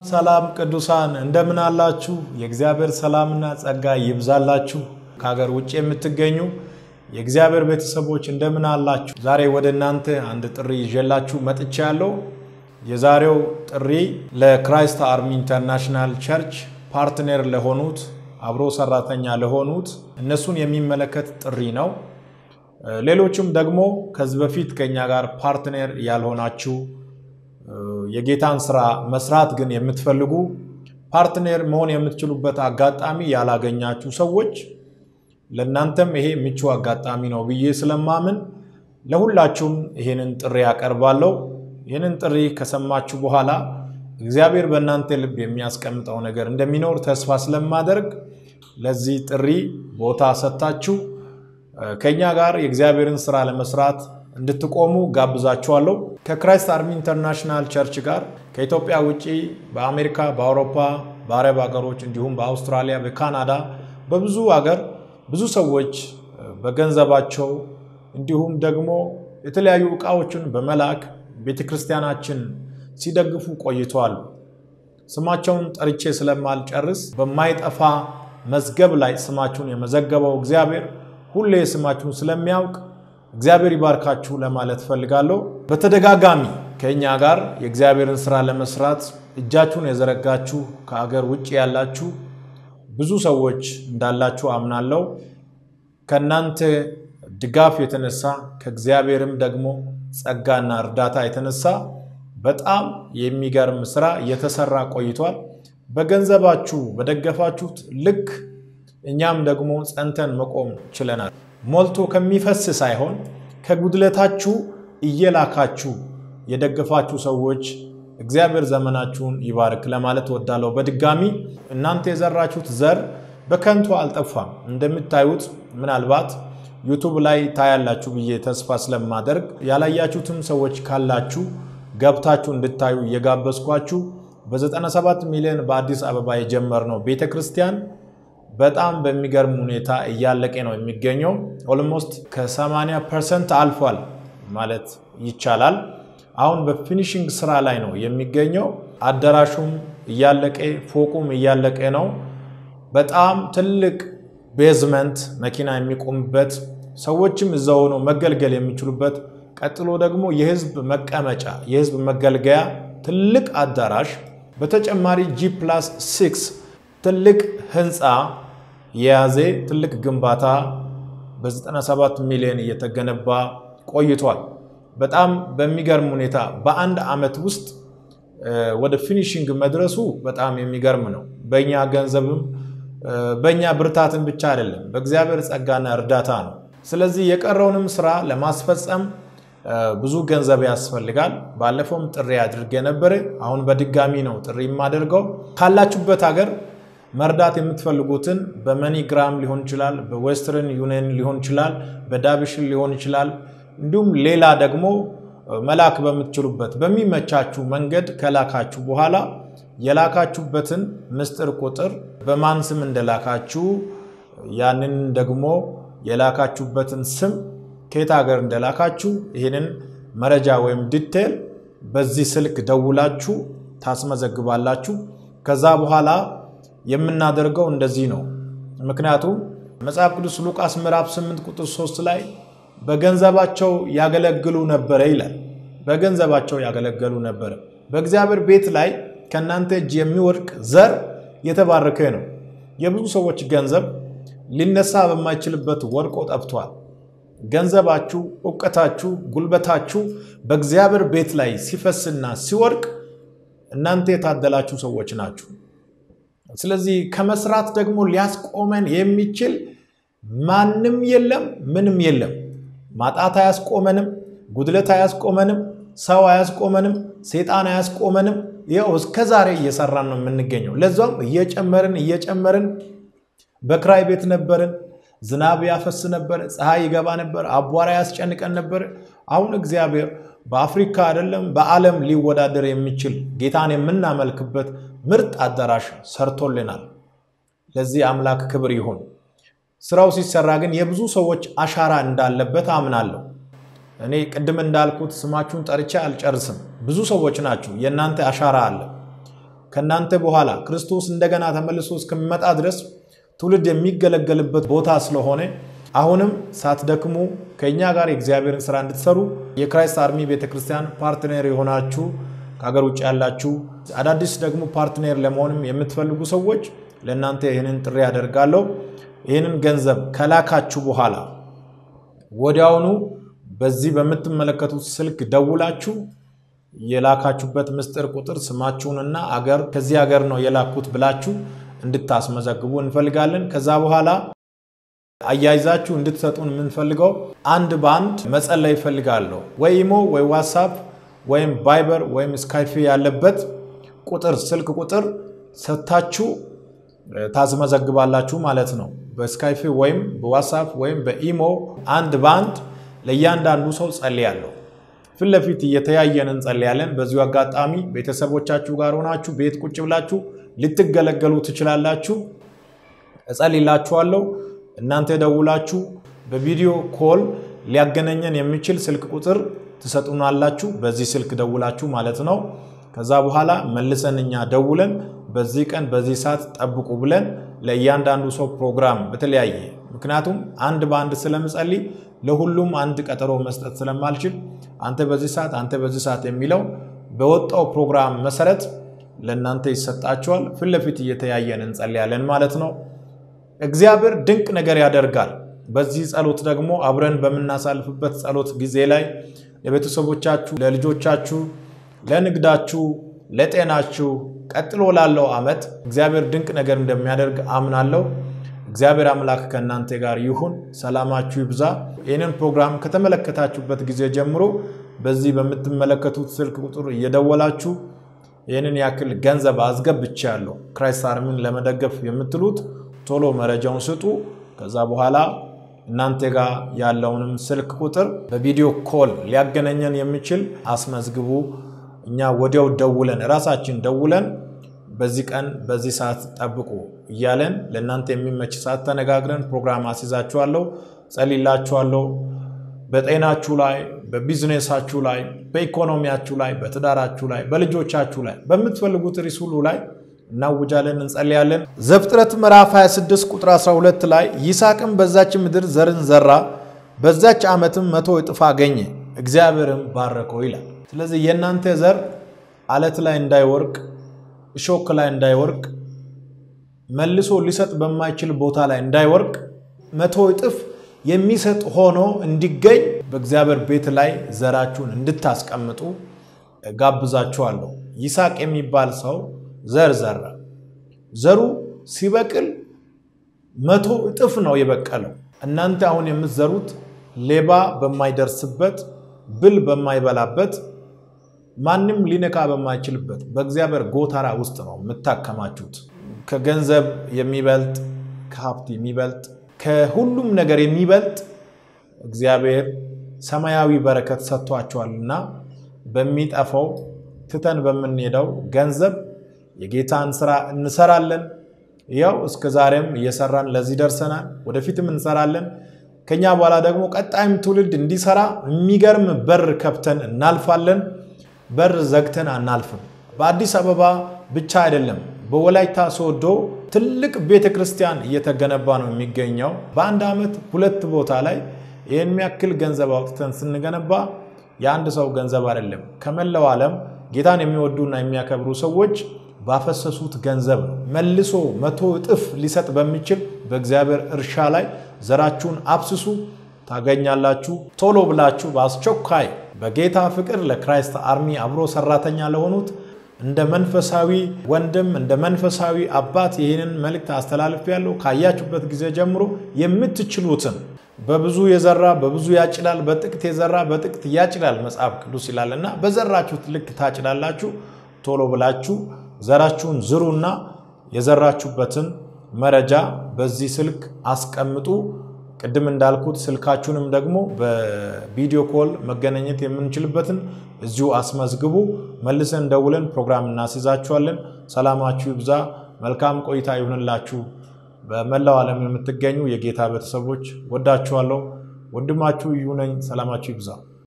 ሰላም ቅዱሳን እንደምን አላችሁ? የእግዚአብሔር ሰላምና ጸጋ ይብዛላችሁ። ከሀገር ውጭ የምትገኙ የእግዚአብሔር ቤተሰቦች እንደምን አላችሁ? ዛሬ ወደ እናንተ አንድ ጥሪ ይዤላችሁ መጥቻለሁ። የዛሬው ጥሪ ለክራይስት አርሚ ኢንተርናሽናል ቸርች ፓርትነር ለሆኑት አብሮ ሰራተኛ ለሆኑት እነሱን የሚመለከት ጥሪ ነው። ሌሎችም ደግሞ ከዚህ በፊት ከኛ ጋር ፓርትነር ያልሆናችሁ የጌታን ስራ መስራት ግን የምትፈልጉ ፓርትነር መሆን የምትችሉበት አጋጣሚ ያላገኛችሁ ሰዎች ለእናንተም ይሄ ምቹ አጋጣሚ ነው ብዬ ስለማምን ለሁላችሁም ይህንን ጥሪ ያቀርባለሁ። ይህንን ጥሪ ከሰማችሁ በኋላ እግዚአብሔር በእናንተ ልብ የሚያስቀምጠው ነገር እንደሚኖር ተስፋ ስለማደርግ ለዚህ ጥሪ ቦታ ሰጥታችሁ ከእኛ ጋር የእግዚአብሔርን ስራ ለመስራት እንድትቆሙ ጋብዛችኋለሁ። ከክራይስት አርሚ ኢንተርናሽናል ቸርች ጋር ከኢትዮጵያ ውጭ በአሜሪካ፣ በአውሮፓ፣ በአረብ ሀገሮች እንዲሁም በአውስትራሊያ፣ በካናዳ በብዙ ሀገር ብዙ ሰዎች በገንዘባቸው እንዲሁም ደግሞ የተለያዩ ዕቃዎችን በመላክ ቤተ ክርስቲያናችን ሲደግፉ ቆይተዋል። ስማቸውን ጠርቼ ስለማልጨርስ በማይጠፋ መዝገብ ላይ ስማችሁን የመዘገበው እግዚአብሔር ሁሌ ስማችሁን ስለሚያውቅ እግዚአብሔር ይባርካችሁ ለማለት ፈልጋለሁ። በተደጋጋሚ ከእኛ ጋር የእግዚአብሔርን ስራ ለመስራት እጃችሁን የዘረጋችሁ ከአገር ውጭ ያላችሁ ብዙ ሰዎች እንዳላችሁ አምናለሁ። ከእናንተ ድጋፍ የተነሳ ከእግዚአብሔርም ደግሞ ጸጋና እርዳታ የተነሳ በጣም የሚገርም ስራ እየተሰራ ቆይቷል። በገንዘባችሁ በደገፋችሁት ልክ እኛም ደግሞ ጸንተን መቆም ችለናል። ሞልቶ ከሚፈስ ሳይሆን ከጉድለታችሁ እየላካችሁ የደገፋችሁ ሰዎች እግዚአብሔር ዘመናችሁን ይባርክ ለማለት ወዳለሁ። በድጋሚ እናንተ የዘራችሁት ዘር በከንቱ አልጠፋም። እንደምታዩት ምናልባት ዩቱብ ላይ ታያላችሁ ብዬ ተስፋ ስለማደርግ ያላያችሁትም ሰዎች ካላችሁ ገብታችሁ እንድታዩ እየጋበዝኳችሁ በ97 ሚሊዮን በአዲስ አበባ የጀመርነው ቤተ ክርስቲያን በጣም በሚገርም ሁኔታ እያለቀ ነው የሚገኘው። ኦልሞስት ከ80 ፐርሰንት አልፏል ማለት ይቻላል። አሁን በፊኒሽንግ ስራ ላይ ነው የሚገኘው። አዳራሹም እያለቀ ፎቁም እያለቀ ነው። በጣም ትልቅ ቤዝመንት መኪና የሚቆምበት ሰዎችም እዛ ሆነው መገልገል የሚችሉበት ቀጥሎ ደግሞ የህዝብ መቀመጫ የህዝብ መገልገያ ትልቅ አዳራሽ በተጨማሪ ጂ ፕላስ ሲክስ ትልቅ ህንፃ የያዘ ትልቅ ግንባታ በ97 ሚሊዮን እየተገነባ ቆይቷል። በጣም በሚገርም ሁኔታ በአንድ ዓመት ውስጥ ወደ ፊኒሽንግ መድረሱ በጣም የሚገርም ነው። በእኛ ገንዘብም በእኛ ብርታትን ብቻ አይደለም፣ በእግዚአብሔር ጸጋና እርዳታ ነው። ስለዚህ የቀረውንም ስራ ለማስፈጸም ብዙ ገንዘብ ያስፈልጋል። ባለፈውም ጥሪ አድርጌ ነበር። አሁን በድጋሚ ነው ጥሪ የማደርገው ካላችሁበት ሀገር መርዳት የምትፈልጉትን በመኒግራም ሊሆን ይችላል፣ በዌስተርን ዩኒየን ሊሆን ይችላል፣ በዳብሽን ሊሆን ይችላል። እንዲሁም ሌላ ደግሞ መላክ በምትችሉበት በሚመቻችሁ መንገድ ከላካችሁ በኋላ የላካችሁበትን ምስጢር ቁጥር በማን ስም እንደላካችሁ ያንን ደግሞ የላካችሁበትን ስም ከየት ሀገር እንደላካችሁ ይህንን መረጃ ወይም ዲቴል በዚህ ስልክ ደውላችሁ ታስመዘግባላችሁ። ከዛ በኋላ የምናደርገው እንደዚህ ነው። ምክንያቱም መጽሐፍ ቅዱስ ሉቃስ ምዕራፍ 8 ቁጥር 3 ላይ በገንዘባቸው ያገለግሉ ነበረ ይላል። በገንዘባቸው ያገለገሉ ነበረ። በእግዚአብሔር ቤት ላይ ከእናንተ እጅ የሚወድቅ ዘር የተባረከ ነው። የብዙ ሰዎች ገንዘብ ሊነሳ በማይችልበት ወድቆ ጠፍቷል። ገንዘባችሁ፣ እውቀታችሁ፣ ጉልበታችሁ በእግዚአብሔር ቤት ላይ ሲፈስና ሲወድቅ እናንተ የታደላችሁ ሰዎች ናችሁ። ስለዚህ ከመስራት ደግሞ ሊያስቆመን የሚችል ማንም የለም፣ ምንም የለም። ማጣት አያስቆመንም፣ ጉድለት አያስቆመንም፣ ሰው አያስቆመንም፣ ሴጣን አያስቆመንም። ይኸው እስከ ዛሬ እየሰራን ነው የምንገኘው። ለዛም እየጨመርን እየጨመርን በክራይ ቤት ነበርን። ዝናብ ያፈስ ነበር፣ ፀሐይ ይገባ ነበር፣ አቧራ ያስጨንቀን ነበር። አሁን እግዚአብሔር በአፍሪካ አይደለም በዓለም ሊወዳደር የሚችል ጌታን የምናመልክበት ምርጥ አዳራሽ ሰርቶልናል። ለዚህ አምላክ ክብር ይሁን። ስራው ሲሰራ ግን የብዙ ሰዎች አሻራ እንዳለበት አምናለሁ። እኔ ቅድም እንዳልኩት ስማችሁን ጠርቼ አልጨርስም። ብዙ ሰዎች ናችሁ፣ የእናንተ አሻራ አለ። ከእናንተ በኋላ ክርስቶስ እንደገና ተመልሶ እስከሚመጣ ድረስ ትውልድ የሚገለገልበት ቦታ ስለሆነ አሁንም ሳትደክሙ ከእኛ ጋር የእግዚአብሔርን ስራ እንድትሰሩ የክራይስት አርሚ ቤተክርስቲያን ፓርትነር የሆናችሁ ከሀገር ውጭ ያላችሁ አዳዲስ ደግሞ ፓርትነር ለመሆንም የምትፈልጉ ሰዎች ለእናንተ ይህንን ጥሪ ያደርጋለሁ። ይህንን ገንዘብ ከላካችሁ በኋላ ወዲያውኑ በዚህ በምትመለከቱት ስልክ ደውላችሁ የላካችሁበት ምስጢር ቁጥር ስማችሁንና አገር ከዚህ ሀገር ነው የላኩት ብላችሁ እንድታስመዘግቡ እንፈልጋለን። ከዛ በኋላ አያይዛችሁ እንድትሰጡን የምንፈልገው አንድ በአንድ መጸለይ ይፈልጋለሁ። ወይ ኢሞ ወይ ዋትሳፕ ወይም ቫይበር ወይም ስካይፊ ያለበት ቁጥር ስልክ ቁጥር ሰጥታችሁ ታስመዘግባላችሁ ማለት ነው። በስካይፊ ወይም በዋትሳፕ ወይም በኢሞ አንድ በአንድ ለእያንዳንዱ ሰው ጸልያለሁ። ፊት ለፊት እየተያየን እንጸልያለን። በዚሁ አጋጣሚ ቤተሰቦቻችሁ ጋር ሆናችሁ ቤት ቁጭ ብላችሁ ልትገለገሉ ትችላላችሁ። እጸልይላችኋለሁ። እናንተ ደውላችሁ በቪዲዮ ኮል ሊያገናኘን የሚችል ስልክ ቁጥር ትሰጡናላችሁ። በዚህ ስልክ ደውላችሁ ማለት ነው። ከዛ በኋላ መልሰን እኛ ደውለን በዚህ ቀን በዚህ ሰዓት ጠብቁ ብለን ለእያንዳንዱ ሰው ፕሮግራም በተለያየ ምክንያቱም አንድ በአንድ ስለምጸልይ ለሁሉም አንድ ቀጠሮ መስጠት ስለማልችል አንተ በዚህ ሰዓት አንተ በዚህ ሰዓት የሚለው በወጣው ፕሮግራም መሰረት ለእናንተ ይሰጣችኋል። ፊት ለፊት እየተያየን እንጸልያለን ማለት ነው። እግዚአብሔር ድንቅ ነገር ያደርጋል። በዚህ ጸሎት ደግሞ አብረን በምናሳልፍበት ጸሎት ጊዜ ላይ ለቤተሰቦቻችሁ፣ ለልጆቻችሁ፣ ለንግዳችሁ፣ ለጤናችሁ ቀጥሎ ላለው ዓመት እግዚአብሔር ድንቅ ነገር እንደሚያደርግ አምናለሁ። እግዚአብሔር አምላክ ከእናንተ ጋር ይሁን። ሰላማችሁ ይብዛ። ይህንን ፕሮግራም ከተመለከታችሁበት ጊዜ ጀምሮ በዚህ በምትመለከቱት ስልክ ቁጥር እየደወላችሁ ይህንን ያክል ገንዘብ አስገብቻለሁ ክራይስት አርሚን ለመደገፍ የምትሉት ቶሎ መረጃውን ስጡ። ከዛ በኋላ እናንተ ጋር ያለውንም ስልክ ቁጥር በቪዲዮ ኮል ሊያገናኘን የሚችል አስመዝግቡ። እኛ ወዲያው ደውለን ራሳችን ደውለን በዚህ ቀን በዚህ ሰዓት ጠብቁ እያለን ለእናንተ የሚመች ሰዓት ተነጋግረን ፕሮግራም አስይዛችኋለሁ፣ ጸልላችኋለሁ። በጤናችሁ ላይ፣ በቢዝነሳችሁ ላይ፣ በኢኮኖሚያችሁ ላይ፣ በትዳራችሁ ላይ፣ በልጆቻችሁ ላይ በምትፈልጉት ርዕስ ሁሉ ላይ እናውጃለን፣ እንጸልያለን። ዘፍጥረት ምዕራፍ 26 ቁጥር 12 ላይ ይስሐቅም በዛች ምድር ዘርን ዘራ፣ በዛች ዓመትም መቶ እጥፍ አገኘ፣ እግዚአብሔርም ባረከው ይላል። ስለዚህ የእናንተ ዘር አለት ላይ እንዳይወርቅ እሾክ ላይ እንዳይወርቅ መልሶ ሊሰጥ በማይችል ቦታ ላይ እንዳይወርቅ መቶ እጥፍ የሚሰጥ ሆኖ እንዲገኝ በእግዚአብሔር ቤት ላይ ዘራችሁን እንድታስቀምጡ ጋብዛችኋለሁ። ይስሐቅ የሚባል ሰው ዘር ዘራ። ዘሩ ሲበቅል መቶ እጥፍ ነው የበቀለው። እናንተ አሁን የምትዘሩት ሌባ በማይደርስበት ብል በማይበላበት ማንም ሊነካ በማይችልበት በእግዚአብሔር ጎተራ ውስጥ ነው የምታከማቹት። ከገንዘብ የሚበልጥ ከሀብት የሚበልጥ ከሁሉም ነገር የሚበልጥ እግዚአብሔር ሰማያዊ በረከት ሰጥቷቸዋልና በሚጠፋው ትተን በምንሄደው ገንዘብ የጌታን ስራ እንሰራለን። ያው እስከ ዛሬም እየሰራን ለዚህ ደርሰናል። ወደፊትም እንሰራለን። ከኛ በኋላ ደግሞ ቀጣይም ትውልድ እንዲሰራ የሚገርም በር ከፍተን እናልፋለን። በር ዘግተን አናልፍም። በአዲስ አበባ ብቻ አይደለም፣ በወላይታ ሶዶ ትልቅ ቤተ ክርስቲያን እየተገነባ ነው የሚገኘው። በአንድ ዓመት ሁለት ቦታ ላይ ይህን የሚያክል ገንዘብ አውጥተን ስንገነባ የአንድ ሰው ገንዘብ አይደለም። ከመላው ዓለም ጌታን የሚወዱና የሚያከብሩ ሰዎች ባፈሰሱት ገንዘብ ነው። መልሶ መቶ እጥፍ ሊሰጥ በሚችል በእግዚአብሔር እርሻ ላይ ዘራችሁን አብስሱ፣ ታገኛላችሁ። ቶሎ ብላችሁ በአስቸኳይ በጌታ ፍቅር ለክራይስት አርሚ አብሮ ሰራተኛ ለሆኑት እንደ መንፈሳዊ ወንድም እንደ መንፈሳዊ አባት ይህንን መልእክት አስተላልፍ ያለው ካያችሁበት ጊዜ ጀምሮ የምትችሉትን በብዙ የዘራ በብዙ ያጭዳል፣ በጥቂት የዘራ በጥቂት ያጭዳል መጽሐፍ ቅዱስ ይላል እና በዘራችሁት ልክ ታጭዳላችሁ። ቶሎ ብላችሁ ዘራችሁን ዝሩና የዘራችሁበትን መረጃ በዚህ ስልክ አስቀምጡ። ቅድም እንዳልኩት ስልካችሁንም ደግሞ በቪዲዮ ኮል መገናኘት የምንችልበትን እዚሁ አስመዝግቡ። መልሰን ደውለን ፕሮግራም እናስይዛችኋለን። ሰላማችሁ ይብዛ። መልካም ቆይታ ይሁንላችሁ። በመላው ዓለም የምትገኙ የጌታ ቤተሰቦች ወዳችኋለሁ። ወንድማችሁ እዩ ነኝ። ሰላማችሁ ይብዛ።